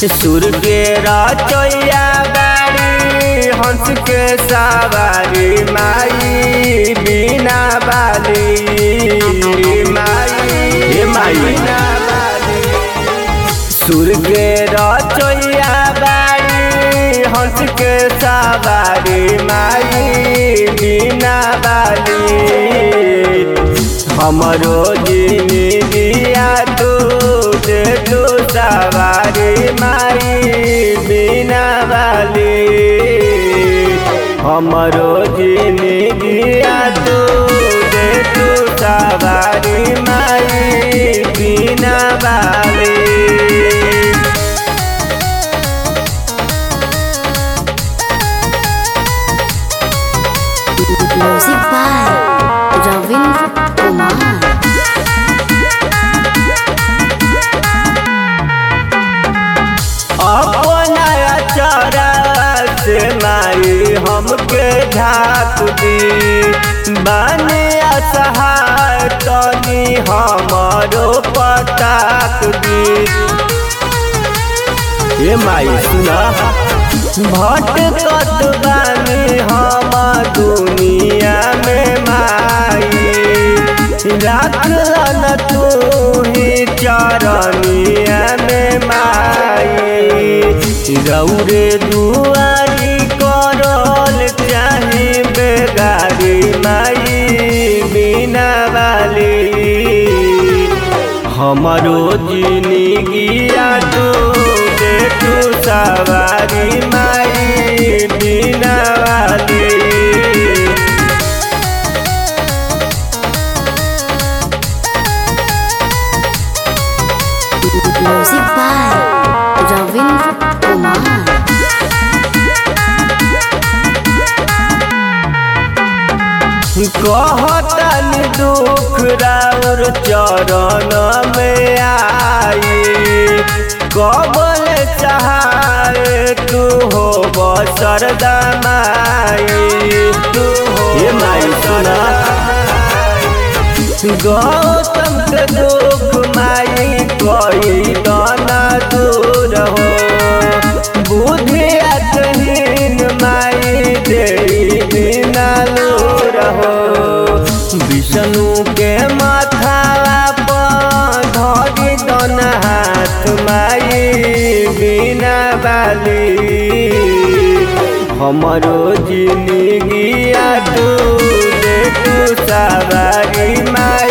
सुर के रचैया बारी हंस के सवारी माई बिना बाली माई हे माई बिना बाली सुर के रचैया बारी हंस के सवारी माई बिना बाली हमरो जिंदगिया तू दे तू सवारी माई बिना बाली हमरो जिंदगिया तू दे तू सवारी माई बिना बाली Music by Ravindra Kumar. अपना चरा से माई हमके झाक दी बाने असहाय तनी हमारो पटाक दी ये माई सुना भटकत बानी हम दुनिया में माई राखल तू ही चरनिया में माई रौरे दुआरी करल चाहे बेगारी माई बिना वाली हमरो जिंदगिया तू दे तू सवारी माई बिना वाली Music by Ravindra Kumar. कहतन दुख राउर चरण में आई कबल चाहे तू हो बसरदा माई तू हो ये माई सुना गौतम के दुख माई कोई दाना दूर हो बुद्धि अतहीन माई दे बिना लूर हो विष्णु के माथा पर धरी दन हाथ माई बिना बाली हमरो जिंदगिया तू दे तू सवारी माई